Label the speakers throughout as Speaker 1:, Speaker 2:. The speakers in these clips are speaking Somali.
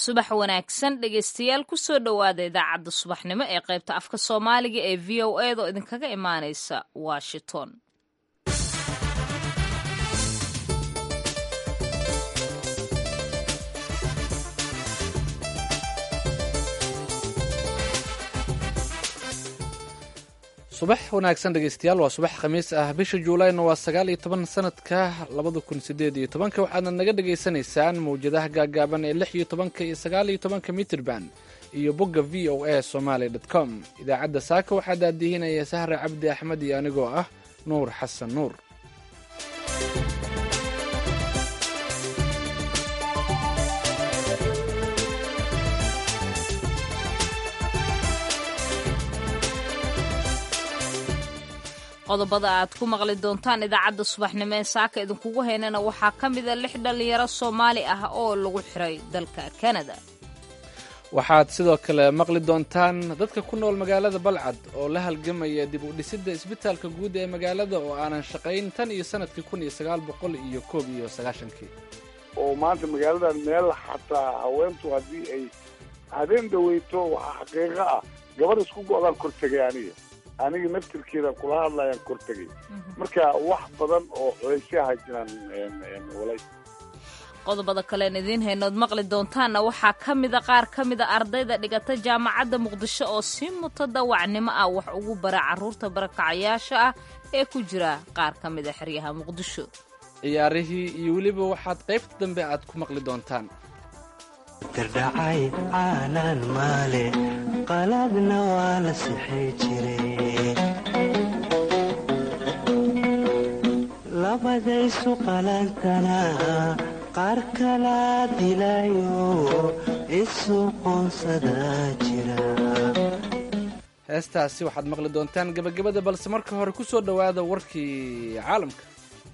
Speaker 1: subax wanaagsan dhegaystayaal kusoo dhowaada idaacadda subaxnimo ee qaybta afka soomaaliga ee v o eeda oo idinkaga imaanaysa washington
Speaker 2: subax wanaagsan dhegeystayaal waa subax khamiis ah bisha juulayna waa sagaal iyo toban sanadka labada kun sideed iyo tobanka waxaadna naga dhagaysanaysaan mawjadaha gaagaaban ee lix iyo tobanka iyo sagaal iyo tobanka mitrban iyo bogga v o a somaly dt com idaacadda saaka waxaa daadihinaya sahre cabdi axmed iyo anigoo ah nuur xasan nuur
Speaker 1: qodobada aad ku maqli doontaan idaacadda subaxnimo ee saaka idinkugu haynana waxaa ka mida lix dhallinyaro soomaali ah oo lagu xiray dalka kanada
Speaker 2: waxaad sidoo kale maqli doontaan dadka ku nool magaalada balcad oo la halgamaya dib u dhisidda isbitaalka guud ee magaalada oo aanan shaqayn tan iyo sanadkii kun iyo sagaal boqol iyo koob iyo sagaashankii
Speaker 3: oo maanta magaaladan meel xataa haweentu haddii ay habeen dhaweyto waxaa xaqiiqo ah gabar isku go-daan kor tegay aniga aniga naftirkeedaan kula hadlayaan kor tegay marka wax badan oo culaysyaha jiraan walay
Speaker 1: qodobada kalean idiin haynood maqli doontaanna waxaa ka mida qaar ka mida ardayda dhigata jaamacadda muqdisho oo si mutadawacnimo ah wax ugu bara carruurta barakacayaasha ah ee ku jira qaar ka mida xeryaha muqdisho
Speaker 2: ciyaarihii iyo weliba waxaad qaybta dambe aad ku maqli doontaan
Speaker 4: dardhacay caalaan maale qaladna waa la sixi jiray labadaysu qalantana qaar kala dilayo isu qoonsada jira
Speaker 2: heestaasi waxaad maqli doontaan gebagabada balse marka hore ku soo dhowaada warkii caalamka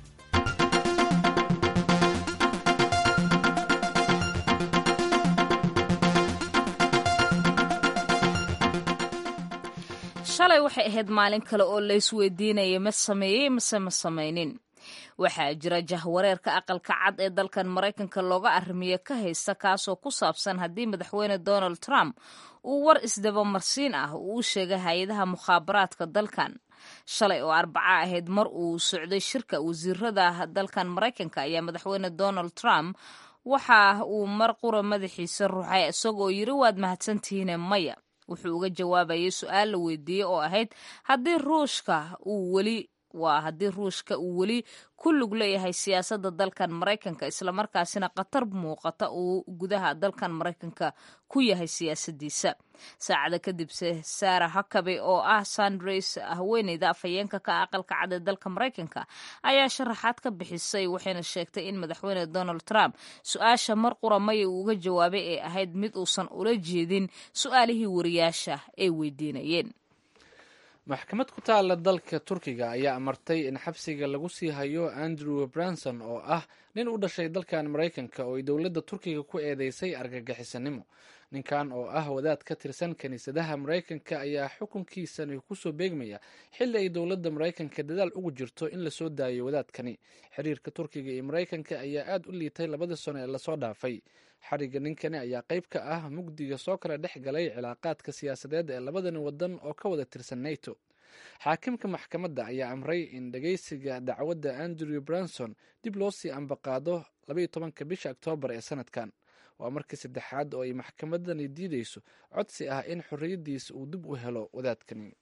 Speaker 1: shalay waxay ahayd maalin kale oo laysweydiinaya ma sameeyey mase ma samaynin waxaa jira jahwareerka aqalka cad ee dalkan maraykanka looga arrimiye ka haysta kaasoo ku saabsan haddii madaxweyne donald trump uu war isdabamarsiin ah uu u sheegay hay-adaha mukhaabaraadka dalkan shalay oo arbaca ahayd mar uu socday shirka wasiirada dalkan maraykanka ayaa madaxweyne donald trump waxa uu mar qura madaxiisa ruuxay isagoo yiri waad mahadsantihiine maya wuxuu uga jawaabayay su-aal la weydiiyey oo ahayd haddii ruushka uu weli waa haddii ruushka uu weli ku lug leeyahay siyaasadda dalkan maraykanka islamarkaasina khatar muuqata uu gudaha dalkan maraykanka ku yahay siyaasadiisa saacada kadibse sara hakabe oo ah sandres haweeneyda afhayeenka ka aqalka cad ee dalka maraykanka ayaa sharaxaad ka bixisay waxayna sheegtay in madaxweyne donald trump su-aasha mar qura maya uu uga jawaabay ee ahayd mid uusan ula jeedin su-aalihii wariyaasha ay weydiinayeen
Speaker 2: maxkamad ku taala dalka turkiga ayaa amartay in xabsiga lagu sii hayo andrew branson oo ah nin u dhashay dalkan maraykanka oo ay dowladda turkiga ku eedeysay argagixisanimo ninkan oo ah wadaad ka tirsan kiniisadaha maraykanka ayaa xukunkiisani kusoo beegmaya xilli ay dowladda maraykanka dadaal ugu jirto in lasoo daayo wadaadkani xiriirka turkiga iyo maraykanka ayaa aad u liitay labadii sano ee lasoo dhaafay xariga ninkani ayaa qayb ka ah mugdiga soo kala dhex galay cilaaqaadka siyaasadeed ee labadani wadan oo ka wada tirsan nato xaakimka maxkamadda ayaa amray in dhageysiga dacwadda andrew branson dib loo sii ambaqaado labaiyo tobanka bisha oktoobar ee sanadkan waa markii saddexaad oo ay maxkamadani diideyso codsi ah in xorriyaddiisa uu dib u helo wadaadkani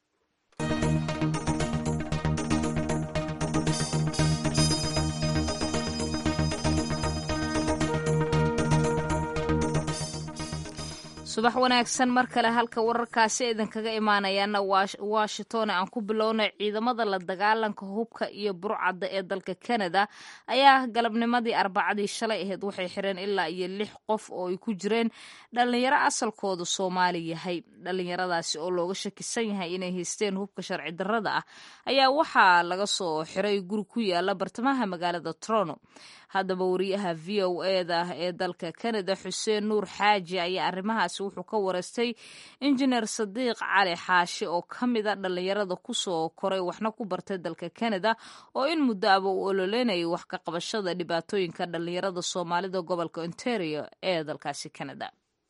Speaker 1: subax wanaagsan mar kale halka wararkaasi idinkaga imaanayaana washington aan ku bilownay ciidamada la dagaalanka hubka iyo burcadda ee dalka canada ayaa galabnimadii arbacadii shalay ahayd waxay xireen ilaa iyo lix qof oo ay ku jireen dhalinyaro asalkooda soomaali yahay dhalinyaradaasi oo looga shakisan yahay inay haysteen hubka sharci darrada ah ayaa waxaa laga soo xiray guri ku yaala bartamaha magaalada toronto haddaba wariyaha v o eda ee dalka canada xuseen nuur xaaji ayaa arrimahaasi wuxuu ka wareystay injineer sadiiq cali xaashi oo ka mida dhallinyarada kusoo koray waxna ku bartay dalka canada oo in muddo aba uu ololeynayay wax ka qabashada dhibaatooyinka dhallinyarada soomaalida gobolka ontario ee dalkaasi canada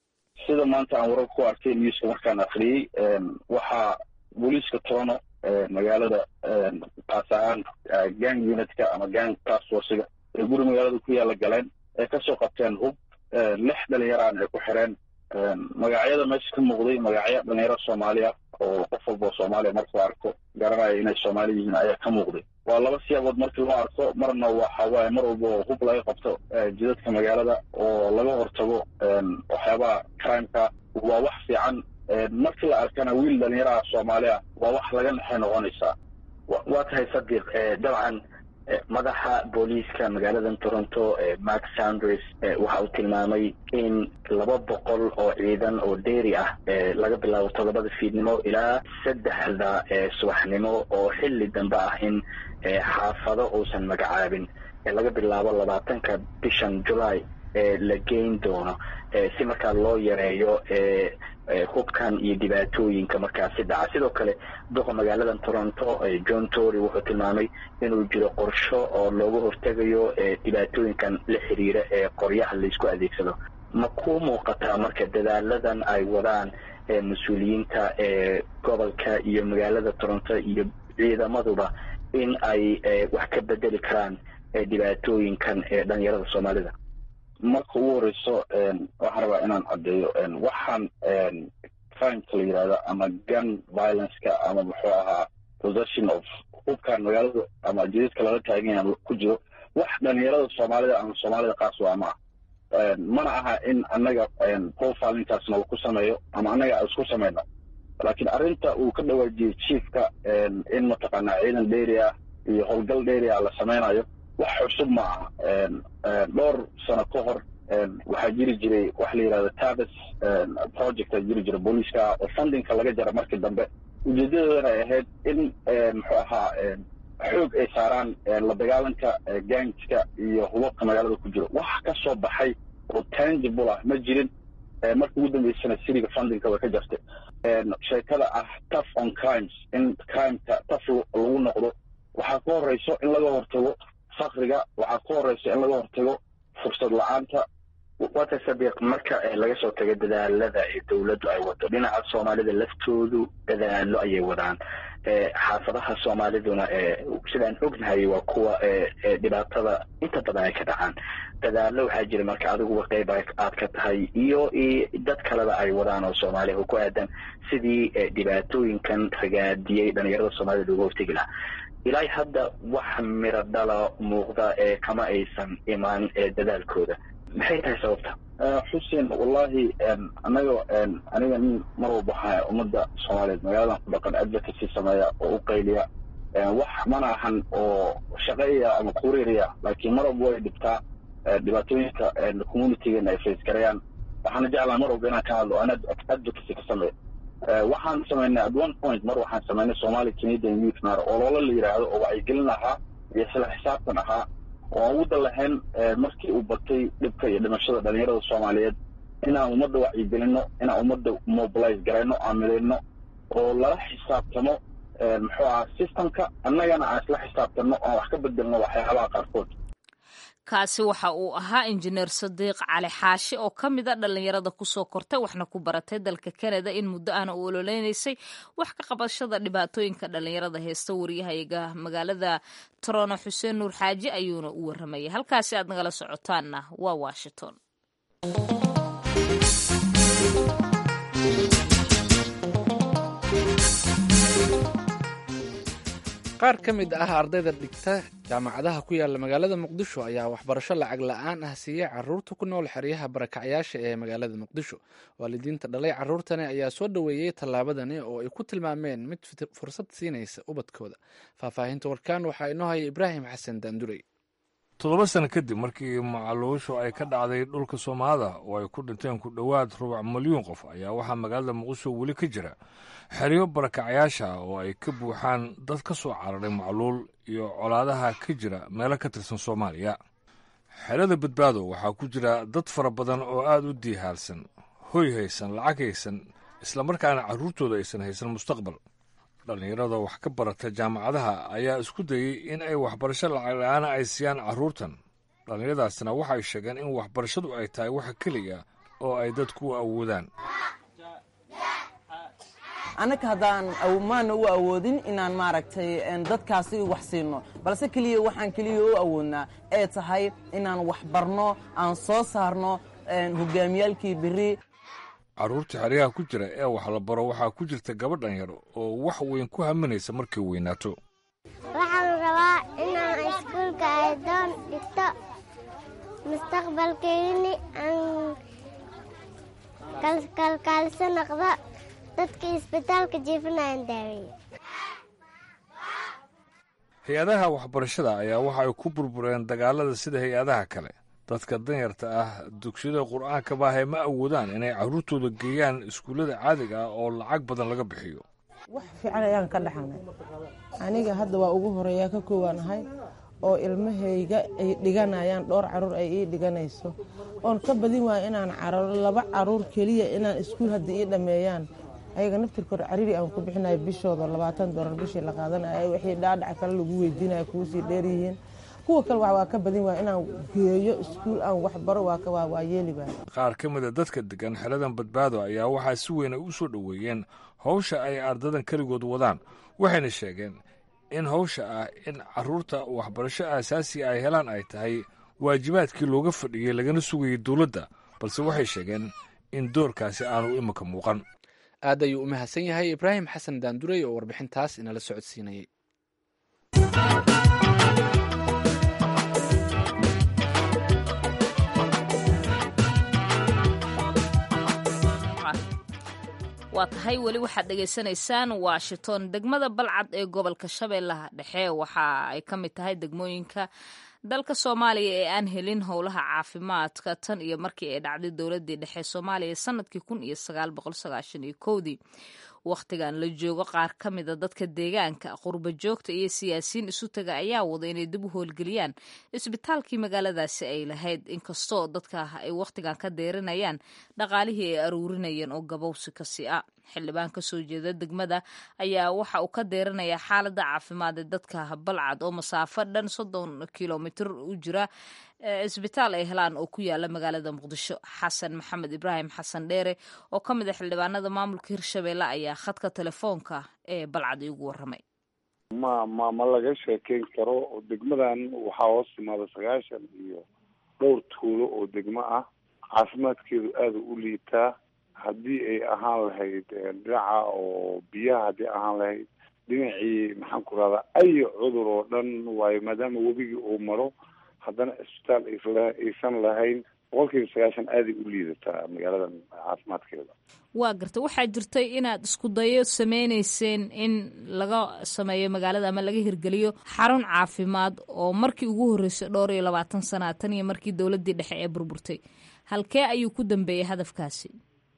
Speaker 5: sida maanta aan warar ku arkay newska markaan akriyey waxaa booliiska tono magaalada kaas ahaan gang unitka ama gang task forciga ee guri magaalada ku yaala galeen ay kasoo qabteen hub lix dhalinyaraan ay ku xireen magacyada meesha ka muuqday magacyo dhalinyaro soomaaliya oo qof walba soomaaliya markuu arko garanaya inay soomaali yihiin ayaa ka muuqday waa laba siyaabood markii loo arko marna waxa waaye mar walba oo hub laga qabto jidadka magaalada oo laga hortago waxyaabaha crimeka waa wax fiican markii la arkana wiil dhalinyaraha soomaaliya waa wax laga naxay noqonaysaa
Speaker 6: waa tahay sadiiq dabcan madaxa booliiska magaaladan toronto mark sanders waxa uu tilmaamay in laba boqol oo ciidan oo dheeri ah laga bilaabo toddobada fiidnimo ilaa saddexda subaxnimo oo xilli dambe ah in xaafado uusan magacaabin laga bilaabo labaatanka bishan july la geyn doono si markaa loo yareeyo hubkan iyo dhibaatooyinka markaasi dhaca sidoo kale duqa magaaladan toronto john tory wuxuu tilmaamay inuu jiro qorsho oo looga hortegayo dhibaatooyinkan la xiriira ee qoryaha laysku adeegsado ma ku muuqataa marka dadaaladan ay wadaan mas-uuliyiinta gobolka iyo magaalada toronto iyo ciidamaduba in ay wax ka bedeli karaan dhibaatooyinkan ee dhalinyarada soomaalida
Speaker 5: marka ugu horeyso waxaan rabaa inaan caddeeyo waxaan crimeka la yidhahda ama gun violenceka ama muxuu ahaa possession of hubkan magaalada ama jidadka lala taagan yaha ku jiro wax dhalinyarada soomaalida ama soomaalida qaas waa ma ah mana aha in annaga profilintaasna uu ku sameeyo ama annaga isku samayno laakiin arrinta uu ka dhawaajiyey chiefka in mataqaanaa ciidan dheeri ah iyo howlgal dheeri ah la sameynayo wax cusub ma aha dhowr sano ka hor waxaa jiri jiray waxa la yidhahda tabes projecta jiri jira booliiska oo fundingka laga jara markii dambe ujeedadoodana ay ahayd in muxuu ahaa xoog ay saaraan la dagaalanka gangska iyo hubabka magaalada ku jiro wax ka soo baxay oo tangible ah ma jirin markii ugu dambeysana siriga fundingka way ka jartay sheekada ah tough on crimes in crimeka tough lagu noqdo waxaa ka horeyso in laga hortago fakriga waxaa ka horeysa in laga hortago fursad la-aanta
Speaker 6: wata sadiiq marka laga soo tago dadaalada ee dowladdu ay wado dhinaca soomaalida laftoodu dadaalo ayay wadaan xaafadaha soomaaliduna sidaan ognahay waa kuwa dhibaatada inta badan ay ka dhacaan dadaalo waxaa jira marka adiguba qeyb aad ka tahay iyo dad kaleba ay wadaan oo soomaaliya oo ku aadan sidii dhibaatooyinkan ragaadiyey dhalinyarada soomaalida looga hortegi lahaa ilaa hadda wax miro dhala muuqda ee kama aysan imaan dadaalkooda maxay tahay sababta
Speaker 5: xuseen wallahi anaga aniga nin mar walba waxaa ummadda soomaaliyeed magaaladan ku dhaqan advocacy sameeya oo u qayliya wax mana ahan oo shaqeeya ama kuriiriya laakiin mar walba way dhibtaa dhibaatooyinka communitygeena ay face garayaan waxaana jeclaa mar walba inaan ka hadlo aan advocacy ka sameeyo waxaan samaynay at one point mar waxaan samaynay somali canadian youth nar oo loola la yidhaahdo oo wacyigelin ahaa iyo isla xisaabtan ahaa oo aan uda lahayn markii uu batay dhibka iyo dhimashada dhalinyarada soomaaliyeed inaan ummadda wacyigelino inaan ummadda mobilize garayno aan midayno oo lala xisaabtamo muxuu ahaa systemka annagana aan isla xisaabtanno aan wax ka bedelno waxyaabaha qaarkood
Speaker 1: kaasi waxa uu ahaa injineer sadiiq cali xaashi oo ka mid a dhallinyarada kusoo kortay waxna ku baratay dalka kanada in muddo ahna u ololeynaysay wax ka qabashada dhibaatooyinka dhallinyarada heesta waryahayaga magaalada torono xuseen nuur xaaji ayuuna u waramayay halkaasi aad nagala socotaanna waa washington
Speaker 2: qaar ka mid ah ardayda dhigta jaamacadaha ku yaala magaalada muqdisho ayaa waxbarasho lacag la-aan ah siiyey caruurta ku nool xeryaha barakacyaasha ee magaalada muqdisho waalidiinta dhalay caruurtani ayaa soo dhoweeyey tallaabadani oo ay ku tilmaameen mid fursad siinaysa ubadkooda faahfaahinta warkaan waxaa inoo haya ibraahim xasan daandurey
Speaker 7: toddoba sano kadib markii macaluushu ay ka dhacday dhulka soomaalida oo ay ku dhinteen ku dhowaad rubac milyuun qof ayaa waxaa magaalada muqdisho weli ka jira xeryo barakacyaasha oo ay ka buuxaan dad ka soo cararay macluul iyo colaadaha ka jira meelo ka tirsan soomaaliya xerada badbaado waxaa ku jira dad fara badan oo aad u diihaalsan hoy haysan lacag haysan islamarkaana carruurtooda aysan haysan mustaqbal dhallinyarada wax ka barata jaamacadaha ayaa isku dayey in ay waxbarasho lacag la-aana ay siiyaan carruurtan dhallinyaradaasna waxay sheegeen in waxbarashadu ay tahay waxa keliya oo ay dadku u awoodaan
Speaker 8: annaka haddaan maana u awoodin inaan maaragtay dadkaasi wax siino balse keliya waxaan keliya u awoodnaa ee tahay inaan wax barno aan soo saarno hogaamiyaalkii beri
Speaker 7: carruurta xeryaha ku jira ee wax la baro waxaa ku jirta gabadhan yar oo wax weyn ku haminaysa markay weynaato
Speaker 9: waxaan rabaa inaan iskuulka aydoon dhigto mustaqbalkeygini aan kalkaaliso noqdo dadka isbitaalka jiifanayan daaweeye
Speaker 7: hay-adaha waxbarashada ayaa waxa ay ku burbureen dagaalada sida hay-adaha kale dadka danyarta ah dugsiyada qur-aanka baahay ma awoodaan inay carruurtooda geeyaan iskuullada caadiga ah oo lacag badan laga bixiyo
Speaker 10: wax fiican ayaan ka dhaxalnay aniga hadda waa ugu horeeyaa ka koowaanahay oo ilmahayga ay dhiganayaan dhowr caruur ay ii dhiganayso oon ka badin waaya inaan cararo laba caruur keliya inaan iskuul hadda ii dhammeeyaan ayaga naftirkood cariri aan ku bixinayo bishooda labaatan doolar bishii la qaadanayo wixii dhaadhac kale lagu weydiinayo kuusii dheeryihiin kuwa kale waa ka badin waaya inaan geeyo iskuul aan waxbaro waa yeeli waaya
Speaker 7: qaar ka mida dadka degan xeladan badbaado ayaa waxaa si weyn ay u soo dhoweeyeen howsha ay ardadan keligood wadaan waxayna sheegeen in howsha ah in carruurta waxbarasho aasaasiga ay helaan ay tahay waajibaadkii looga fadhiyey lagana sugayay dowladda balse waxay sheegeen in doorkaasi aanu iminka muuqan
Speaker 2: aad ayuu u mahadsan yahay ibraahim xasan daandurey oo warbixintaas inala socodsiinayay
Speaker 1: waa tahay weli waxaad dhegaysanaysaan washington degmada balcad ee gobolka shabeellaha dhexe waxa ay ka mid tahay degmooyinka dalka soomaaliya ee aan helin howlaha caafimaadka tan iyo markii ay dhacday dowladii dhexe soomaaliya sanadkii kun iyo sagaal boqol sagaashan iyo kowdii wakhtigan la joogo qaar ka mida dadka deegaanka qurba joogta iyo siyaasiyiin isu taga ayaa wada inay dib u howlgeliyaan isbitaalkii magaaladaasi ay lahayd inkastoo dadka ay wakhtigan ka deerinayaan dhaqaalihii ay aruurinayeen oo gabowsi kasi a xildhibaan ka soo jeeda degmada ayaa waxa uu ka deerinayaa xaaladda caafimaad ee dadka balcad oo masaafo dhan soddon kilomitir u jira isbitaal ay helaan oo ku yaala magaalada muqdisho xasan maxamed ibraahim xasan dheere oo ka mid a xildhibaanada maamulka hirshabeelle ayaa khadka telefoonka ee balcad iigu waramay
Speaker 3: ma ma ma laga sheekeyn karo degmadan waxaa hoos timaada sagaashan iyo dhowr tuulo oo degmo ah caafimaadkeedu aada u liitaa haddii ay ahaan lahayd dhinaca oo biyaha haddii ahaan lahayd dhinacii maxaan ku rahdaa ay cudur oo dhan waayo maadaama webigii uu maro haddana isbitaal isla aysan lahayn boqolkiiba sagaashan aaday u liidataa magaaladan caafimaadkeeda
Speaker 1: waa garta waxaa jirtay inaad isku dayo sameyneyseen in laga sameeyo magaalada ama laga hirgeliyo xarun caafimaad oo markii ugu horreysay dhowr iyo labaatan sana tan iyo markii dowladdii dhexe ee burburtay halkee ayuu ku dambeeyey hadafkaasi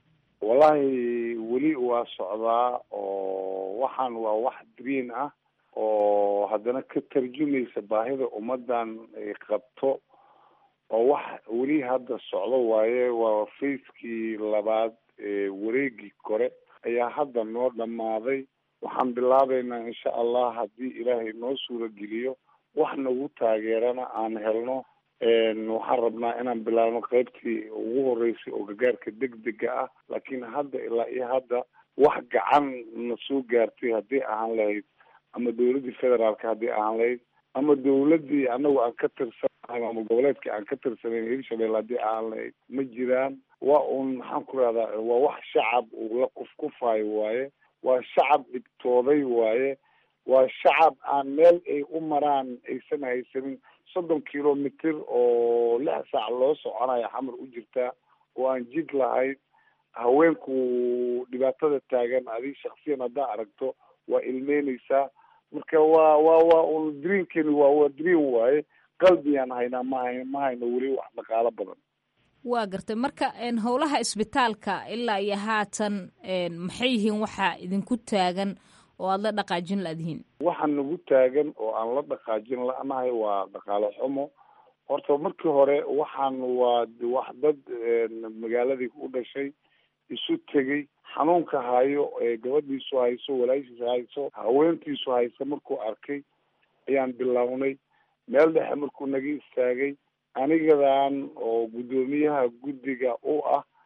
Speaker 3: wallahi weli waa socdaa oo waxaan waa wax green ah oo haddana ka tarjumaysa baahida ummadan ay qabto oo wax weli hadda socdo waaye waa facekii labaad ee wareegii kore ayaa hadda noo dhammaaday waxaan bilaabeynaa insha allah haddii ilaahay noo suurageliyo wax nagu taageerana aan helno waxaan rabnaa inaan bilaabno qaybtii ugu horeysay oo gargaarka degdega ah laakiin hadda ilaa iyo hadda wax gacan na soo gaartay haddii ahaan lahayd ama dawladdii federaalka haddii ahaan lahayd ama dawladdii anagu aan ka tirsanahay ama goboleedkii aan ka tirsanayn hirshabelle haddii ahaan lahayd ma jiraan waa un maxaan ku rahdaa waa wax shacab uu la kufkufaayo waaye waa shacab dhibtooday waaye waa shacab aan meel ay u maraan aysan haysanin soddon kilomitr oo lix saac loo soconayo xamar u jirtaa oo aan jid lahayn haweenku dhibaatada taagan adig shaksiyan haddaa aragto waa ilmeyneysaa marka waa waa waa un dreenkeni waa waa dreen waaye qalbiyaan haynaa mahay ma hayno weli wax dhaqaalo badan
Speaker 1: waa gartay marka howlaha isbitaalka ilaa iyo haatan maxay yihiin waxaa idinku taagan oo aada la dhaqaajin laadihiin
Speaker 3: waxa nagu taagan oo aan la dhaqaajin la-nahay waa dhaqaale xumo horta markii hore waxaan waa wax dad magaaladii u dhashay isu tegey xanuunka hayo ee gabadhiisu hayso walaashiisa hayso haweentiisu hayso markuu arkay ayaan bilownay meel dhexe markuu naga istaagay anigadan oo guddoomiyaha guddiga u ah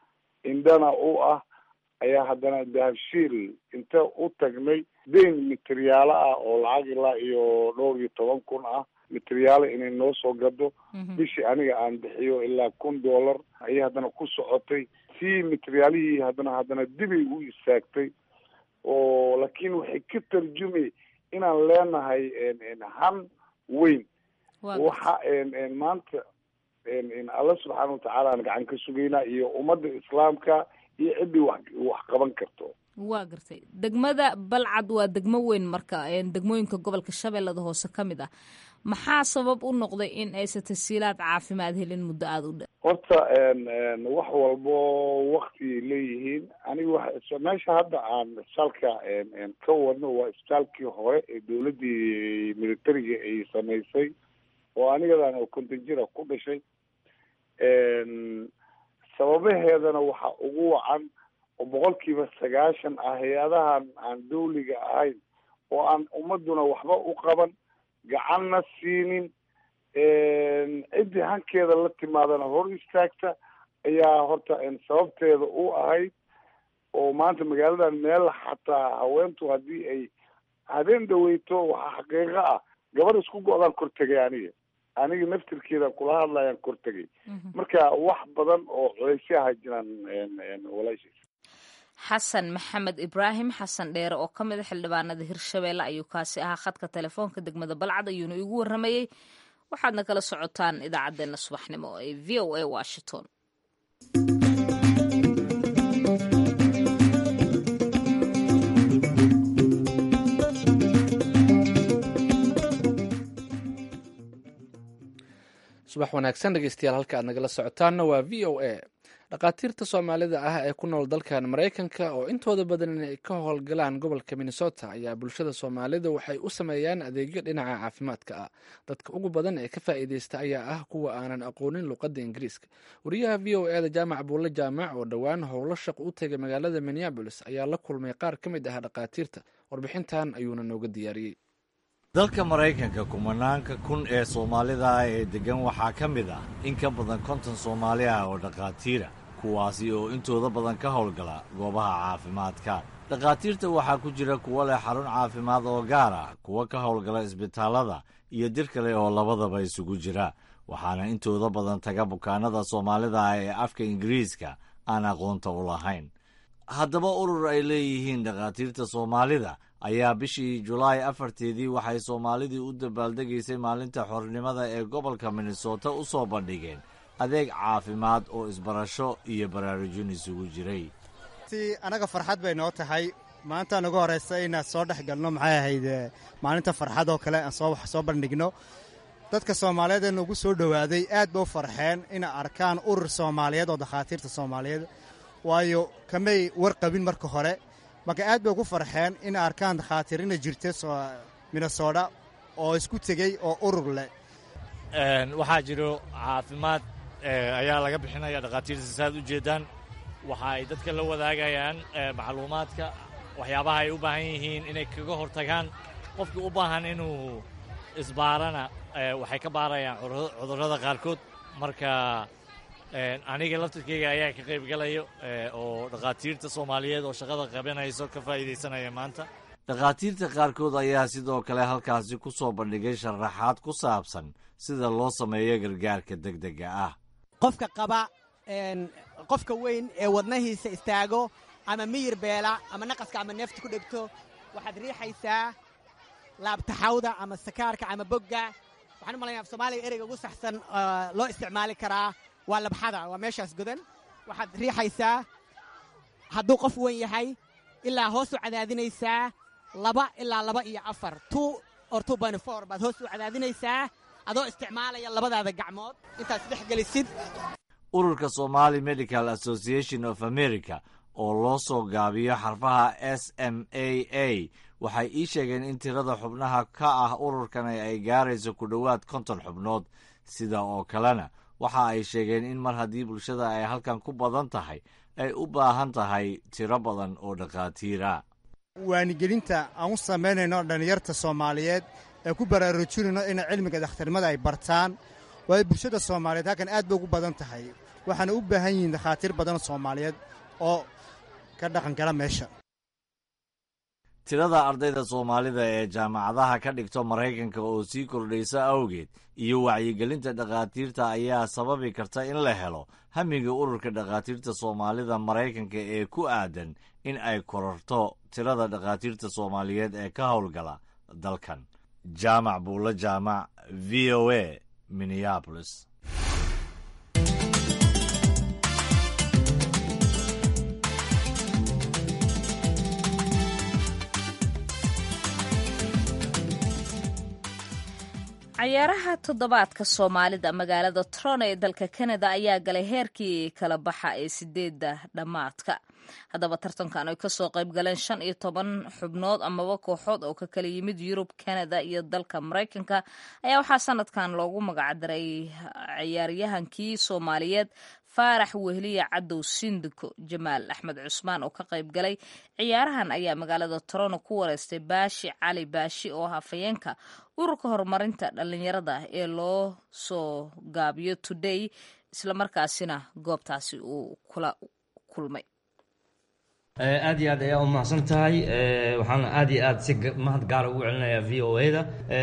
Speaker 3: indhana u ah ayaa haddana dahabshiil inta u tagnay dayn materiyaalo ah oo lacag ilaa iyo dhowr iyo toban kun ah materiyaalo inay noo soo gado bishii aniga aan bixiyo ilaa kun dollar ayay haddana ku socotay si materiyaalihii haddana haddana dibay u istaagtay oo laakiin waxay ka tarjumay inaan leenahay han weyn waxa maanta alla subxaana watacaala aan gacan ka sugaynaa iyo ummadda islaamka iyo ciddii wax wax qaban karto
Speaker 1: waa gartay degmada balcad waa degmo weyn marka degmooyinka gobolka shabeellada hoose ka mid ah maxaa sabab u noqday in aysa tasiilaad caafimaad helin muddo aada u dha
Speaker 3: horta wax walbo wakti leeyihiin aniga wa meesha hadda aan isbitaalka ka wadno waa isbitaalkii hore ee dowladdii militariga ay samaysay oo anigadan oo konton jira ku dhashay sababaheedana waxa ugu wacan oo boqolkiiba sagaashan ah hay-adahan aan dawliga ahayn oo aan ummaduna waxba u qaban gacanna siinin ciddii hankeeda la timaadana hor istaagta ayaa horta sababteeda u ahayd oo maanta magaaladan meel xataa haweentu haddii ay habeen dhaweyto waxaa xaqiiqo ah gabar isku go-daan kortegay aniga aniga naftirkeeda kula hadlayaan kortegay marka wax badan oo culaysyaha jiraan walaashiis
Speaker 1: xasan maxamed ibraahim xasan dheere oo ka mid a xildhibaanada hirshabeelle ayuu kaasi ahaa khadka telefoonka degmada balcad ayuuna igu warramayey waxaadna kala socotaan idaacaddeenna subaxnimo ee v o a washington
Speaker 2: subax wanaagsan dhegeystayaal halka aad nagala socotaanna waa v o a dhakhaatiirta soomaalida ah ee ku nool dalkan maraykanka oo intooda badan inay ka howlgalaan gobolka minnesota ayaa bulshada soomaalida waxay u sameeyaan adeegyo dhinaca caafimaadka ah dadka ugu badan ee ka faa'iideysta ayaa ah kuwa aanan aqoonin luqadda ingiriiska wariyaha v o eda jaamac buulle jaamac oo dhowaan howlo shaq u tegay magaalada minneabolis ayaa la kulmay qaar ka mid ah dhakhaatiirta warbixintan ayuuna nooga diyaariyey
Speaker 11: dalka maraykanka kumanaanka kun ee soomaalida ah ee deggan waxaa ka mid ah in ka badan konton soomaali ah oo dhakhaatiira kuwaasi oo intooda badan ka howlgala goobaha caafimaadka dhakhaatiirta waxaa ku jira kuwo leh xarun caafimaad oo gaar ah kuwo ka howlgala isbitaallada iyo dir kale oo labadaba isugu jira waxaana intooda badan taga bukaanada soomaalida ah ee afka ingiriiska aan aqoonta u lahayn haddaba urur ay leeyihiin dhakhaatiirta soomaalida ayaa bishii julaay afarteedii waxay soomaalidii u dabaaldegaysay maalinta xornimada ee gobolka minnesota u soo bandhigeen adeeg caafimaad oo isbarasho iyo baraarujin isugu jiray
Speaker 12: anaga farxad bay noo tahay maanta nagu horeysa inaan soo dhex galno maxay ahayd maalinta farxad oo kale aan soo wax soo bandhigno dadka soomaaliyeed ee nagu soo dhowaaday aad ba u farxeen inay arkaan urur soomaaliyeed oo dakhaatiirta soomaaliyeed waayo kamay warqabin marka hore marka aad bay ugu farxeen inay arkaan dakhaatiir ina jirta minnesota oo isku tegey oo urur leh
Speaker 11: waxaa jiro caafimaad ayaa laga bixinaya dhakhaatiirta saaad u jeedaan waxa ay dadka la wadaagayaan macluumaadka waxyaabaha ay u baahan yihiin inay kaga hortagaan qofkii u baahan inuu isbaarana waxay ka baarayaan cudurrada qaarkood marka aniga laftirkeyga ayaa ka qayb galayo oo dhakhaatiirta soomaaliyeed oo shaqada qabanayso ka faa'iidaysanaya maanta
Speaker 7: dhakhaatiirta qaarkood ayaa sidoo kale halkaasi ku soo bandhigay sharaxaad ku saabsan sida loo sameeyo gargaarka degdega ah
Speaker 13: qofka qaba qofka weyn ee wadnahiisa istaago ama miyir beela ama naqaska ama neefta ku dhegto waxaad riixaysaa laabtaxawda ama sakaarka ama bogga waxaan u malaya af soomaaliga ereyga ugu saxsan loo isticmaali karaa waa labxada waa meeshaas godan waxaad riixaysaa hadduu qof weyn yahay ilaa hoos u cadaadinaysaa laba ilaa laba iyo afar two or two bany four baad hoos u cadaadinaysaa adoo isticmaalaya labadaada gacmood intaad isdhex gelisid
Speaker 7: ururka somali medical association of america oo loo soo gaabiyo xarfaha s m a a waxay ii sheegeen in tirada xubnaha ka ah ururkan ay gaarayso ku dhowaad konton xubnood sida oo kalena waxa ay sheegeen in mar haddii bulshada ay halkan ku badan tahay ay u baahan tahay tiro badan oo dhakhaatiira
Speaker 12: waanigelinta aan u samaynayno dhallinyarta soomaaliyeed ee ku baraarujinayno ina cilmiga dakhtarnimada ay bartaan waayo bulshada soomaaliyeed halkan aad bay ugu badan tahay waxaana u baahan yihiin dhakhaatiir badan oo soomaaliyeed oo ka dhaqan gala meesha
Speaker 11: tirada ardayda soomaalida ee jaamacadaha ka dhigto maraykanka oo sii kordhaysa awgeed iyo wacyigelinta dhakhaatiirta ayaa sababi karta in la helo hamiga ururka dhakhaatiirta soomaalida maraykanka ee ku aadan in ay kororto tirada dhakhaatiirta soomaaliyeed ee ka howlgala dalkan jaamac buulo jaamac v o a minneapolis
Speaker 1: cayaaraha toddobaadka soomaalida magaalada toronto ee dalka canada ayaa galay heerkii kala baxa ee sideedda dhammaadka haddaba tartankan ay kasoo qayb galeen shan iyo toban xubnood amaba kooxood oo ka kala yimid yurub canada iyo dalka maraykanka ayaa waxaa sanadkan loogu magacdaray ciyaaryahankii soomaaliyeed faarax wehliya cadow sindiko jamaal axmed cusmaan oo ka qayb galay ciyaarahan ayaa magaalada toronto ku wareystay baashi cali baashi oo ah hafayeenka ururka horumarinta dhalinyarada ee loo soo gaabiyo today islamarkaasina goobtaasi uu kula kulmay
Speaker 14: aad iyo aad ayaa u mahadsan tahay waxaan aad iyo aad si mahad gaara ugu celinayaa v o a da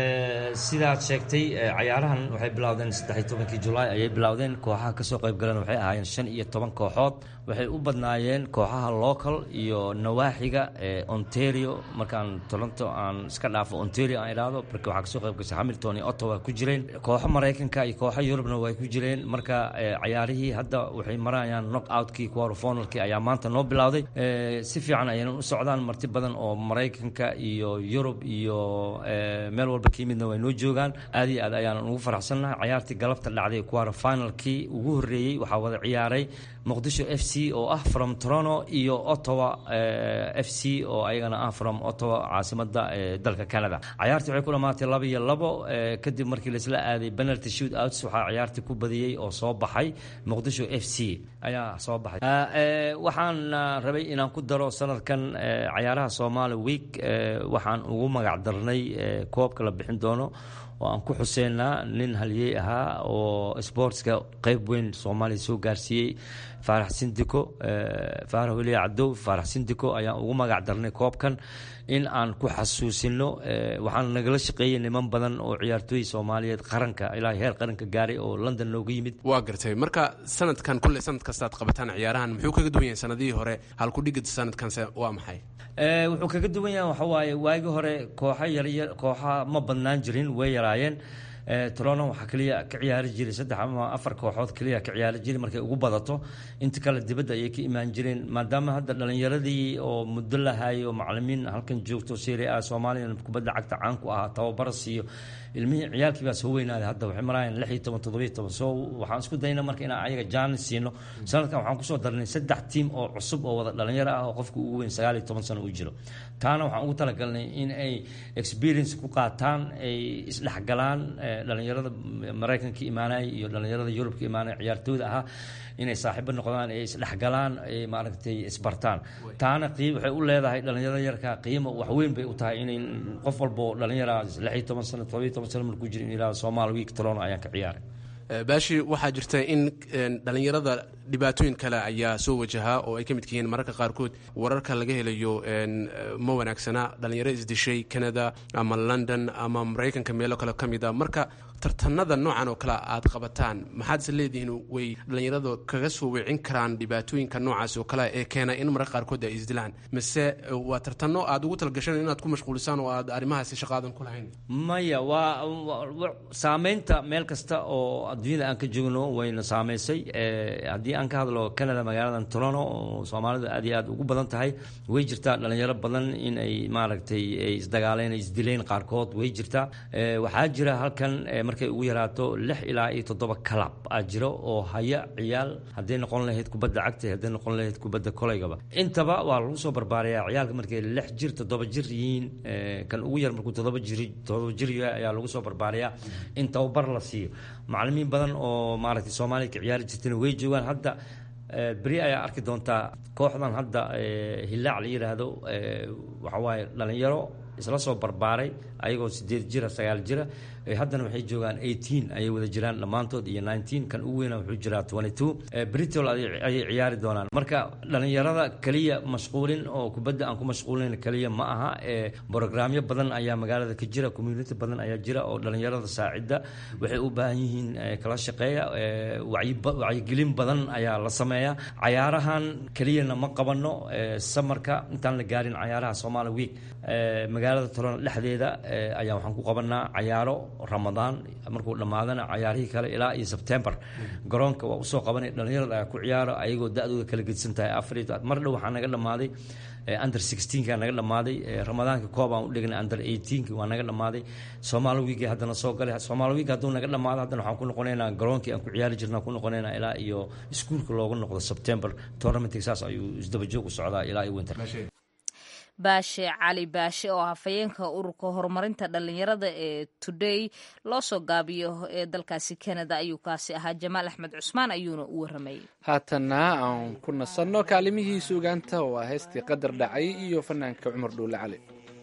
Speaker 14: sidaad sheegtay cayaarahan waxay bilowdeen saddexiy tobankii julaay ayay bilowdeen kooxaha kasoo qayb galeen waxay ahaayeen shan iyo toban kooxood waxay u badnaayeen kooxaha local iyo nawaaxiga ontario markaan toronto aan iska dhaafo ontario aan idhaahdo marka waxaa kasoo qayb gashay hamilton iyo ottawa ku jireen kooxo maraykanka iyo kooxo yurubna way ku jireen marka cayaarihii hadda waxay marayaan knock outkii quarterfinalkii ayaa maanta noo bilowday si fiican ayaynan u socdaan marti badan oo maraykanka iyo yurub iyo meel walba ka yimidna way noo joogaan aad iyo aad ayaanan ugu faraxsannahay cayaartii galabta dhacday quarter finalkii ugu horreeyey waxaa wada ciyaaray muqdisho f c oo ah from toronto iyo ottawa f c oo ayagana ah from ottawa caasimada dalka canada cayaartii waxay ku dhamaatay laba iyo labo kadib markii laisla aaday penalty shoot outs waxaa cayaartii ku badiyey oo soo baxay muqdisho f c ayaa soo baxay waxaan rabay inaan ku daro sanadkan cayaaraha somaali week waxaan ugu magac darnay koobka la bixin doono oo aan ku xuseynaa nin halyey ahaa oo sportska qeyb weyn soomaaliya soo gaarsiiyey faarax sindiko faarax weliya cadow faarax sindiko ayaan ugu magac darnay koobkan in aan ku xasuusino waxaan nagala shaqeeyey niman badan oo ciyaartooy soomaaliyeed qaranka ilaa heer qaranka gaaray oo london nooga yimid
Speaker 15: waa gartay marka sanadkan kulle sanad kastaad qabataan ciyaarahan muxuu kaga duwan yahay sanadihii hore halkudhigid sanadkanse waa maxay
Speaker 14: wuxuu kaga duwan yahay waxa waaye waagii hore kooxo yaryar kooxa ma badnaan jirin way yaraayeen torono waxaa keliya ka ciyaari jiray saddex ama afar kooxood keliya ka ciyaari jiray markay ugu badato inta kale dibadda ayay ka imaan jireen maadaama hadda dhalinyaradii oo muddo lahaay oo macalimiin halkan joogto serie a soomaaliya kubadda cagta caan ku ahaa tababaras iyo ilmihii ciyaalkii baa soo weynaaday hadda waxay maraayeen lix iyo toban toddobiyo toban so waxaan isku dayna marka inaan ayaga jaanis siino sanadkan waxaan kusoo darnay saddex tiim oo cusub oo wada dhalinyaro ah oo qofka ugu weyn sagaal iyo toban sano uu jiro taana waxaan ugu talagalnay in ay experience ku qaataan ay isdhexgalaan dhalinyarada maraykanka imaanaya iyo dhalinyarada yurubka imaanaya ciyaartooyda ahaa inay saaxiibo noqdaan ay isdhexgalaan ay maaragtay isbartaan taana qiim waxay u leedahay dhalinyarada yarka qiimo waxweyn bay u tahay inay qof walbo dhalinyara lix iyo toban sano todoba iyo toban sano markuu jiro in yidhahdo Somali week Toronto ayaan ka ciyaaray
Speaker 15: baashi waxaa jirta in dhalinyarada dhibaatooyin kale ayaa soo wajahaa oo ay ka midka yihiin mararka qaarkood wararka laga helayo ma wanaagsana dhalinyaro isdishay canada ama london ama maraykanka meelo kale ka mid a marka tartanada noocan oo kale aad qabataan maxaad is leedihiin way dhalinyarada kaga soo weecin karaan dhibaatooyinka noocaas oo kale ee keena in mararka qaarkood ay isdilaan mise waa tartano aad ugu talagasheen inaad ku mashquulisaan oo aad arrimahaasi shaqaadan ku lahayn
Speaker 14: maya waa saameynta meel kasta oo adduunyada aan ka joogno wayna saameysay haddii aan ka hadlo canada magaaladan toronto oo soomaalidu aad iyo aad ugu badan tahay way jirtaa dhalinyaro badan in ay maaragtay ay isdagaaleen ay isdileen qaarkood way jirtaa waxaa jira halkan markay ugu yaraato lix ilaa iyo toddoba kalab aa jiro oo haya ciyaal hadday noqon lahayd kubadda cagta hadday noqon lahayd kubadda koleygaba intaba waa lagu soo barbaarayaa ciyaalka markay lix jir toddoba jir yihiin kan ugu yar markuu toddoba jir toddoba jir yahay ayaa lagu soo barbaarayaa in tababar la siiyo macalimiin badan oo maaragtay soomaaliya ka ciyaari jirtana way joogaan hadda beri ayaa arki doontaa kooxdan hadda hilaac la yidhaahdo waxa waaye dhalinyaro isla soo barbaaray ayagoo sideed jira sagaal jira haddana waxay joogaan eighteen ayay wada jiraan dhammaantood iyo nineteen kan ugu weyna wuxuu jiraa twenty two britol ayay ciyaari doonaan marka dhalinyarada keliya mashquulin oo kubadda aan ku mashquulin keliya ma aha brograamyo badan ayaa magaalada ka jira community badan ayaa jira oo dhalinyarada saacida waxay u baahan yihiin kala shaqeeya wacyigelin badan ayaa la sameeya cayaarahan keliyana ma qabano samarka intaan la gaarin cayaaraha somali week magaalada tolona dhexdeeda ayaa waxaan ku qabanaa cayaaro ramadaan markuu dhammaadana cayaarihii kale ilaa iyo sebtembar garoonka waa usoo qabanay dhalinyarada ayaa ku ciyaaro ayagoo da-dooda kala gedsan tahay afar mar dhow waxaa naga dhammaaday under sixteenka naga dhammaaday ramadaanka koob aan u dhignay under eighteenka waa naga dhammaaday somaali week haddana soo galay somaali week hadduu naga dhammaado haddana waxaan ku noqonaynaa garoonkii aan ku ciyaari jirna ku noqonaynaa ilaa iyo iskuulka loogu noqdo september tournamentka saas ayuu isdaba joog u socdaa ilaa iyo winter
Speaker 1: baashe cali baashe oo hafayeenka ururka horumarinta dhalinyarada ee today loo soo gaabiyo ee dalkaasi canada ayuu kaasi ahaa jamaal axmed cusmaan ayuuna u waramayay
Speaker 2: haatana aan ku nasanno kaalimihii suugaanta oo ah heystii qadar dhacay iyo fanaanka cumar dhuule cali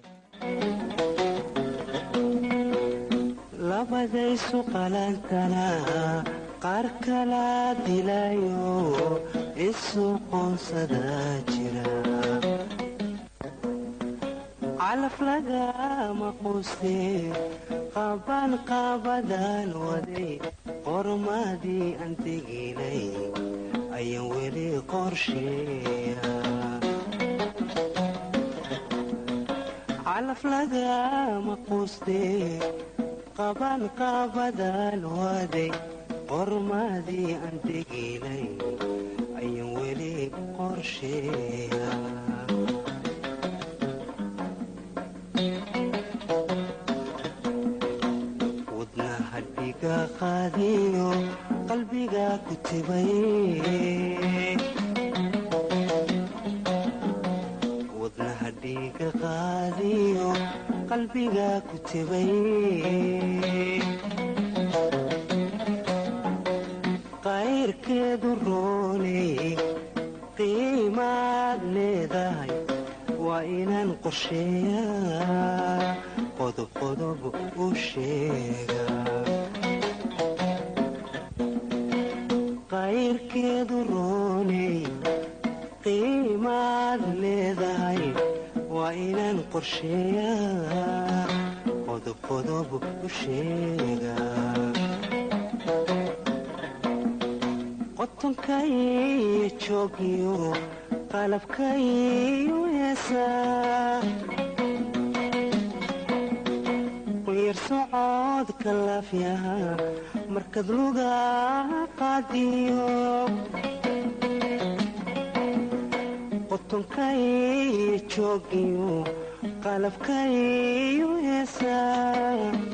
Speaker 4: labadaysu qalantana qaar kala dilayo isu qoonsada jira calaf lagama quustee qaban qaabadan waday qormadii aan teginay ayaan weli qorsheeya calaf lagama quustee qaban qaabadan waday qormadii aan teginay ayaan weli qorsheeya qaadiyo qalbiga ku tibay wadnaha dhiiga qaadiyo qalbiga ku tibay qayrkeedu rooney qiimaad leedahay waa inaan qorsheeyaa qodob qodob u sheega qayrkeedu rooney qiimaad leedahay waa inaan qorsheeyaa qodob qodob u sheega qotonkaiyo joogiyo qalabkaiyo heesaa quyar socodka laafyaha markad luga qaadiyo qotonkaiyo joogiyo qalabkaiyo heesaa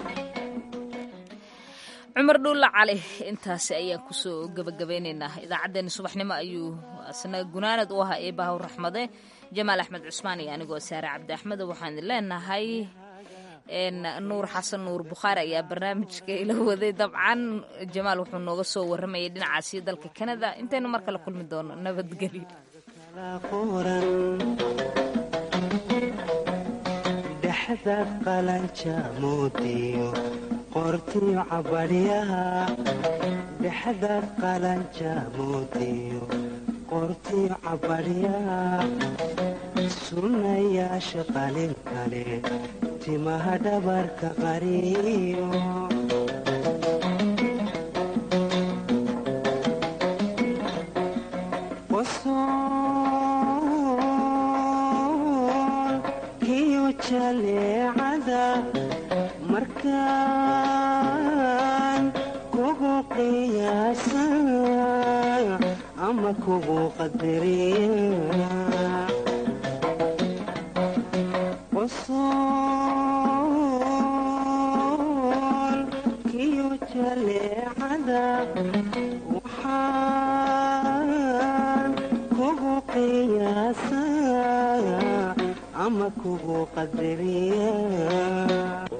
Speaker 1: cumar dhuulla cali intaasi ayaan kusoo gebagabeynaynaa idaacaddeenna subaxnimo ayuu asna gunaanad u ahaa eebahaw raxmade jamaal axmed cusmaan iyo anigoo saare cabdi axmed waxaan leenahay nuur xasan nuur bukhaari ayaa barnaamijka ila waday dabcan jamaal wuxuu nooga soo waramayay dhinacaasi dalka canada intaynu mar kale kulmi doono nabadgelyo
Speaker 4: dhexda qalanja moodiyo qortiyo cabadhyaha dhexda qalanja moodiyo qortiyo cabadhyaha sunnayaasha qalin kale timaha dhabarka qariyo qosool kiyo jaleecada markaan kugu qiyaasa ama kugu qadariya qosool kiyo jaleecada waxaan kugu qiyaasa ama kugu qadariya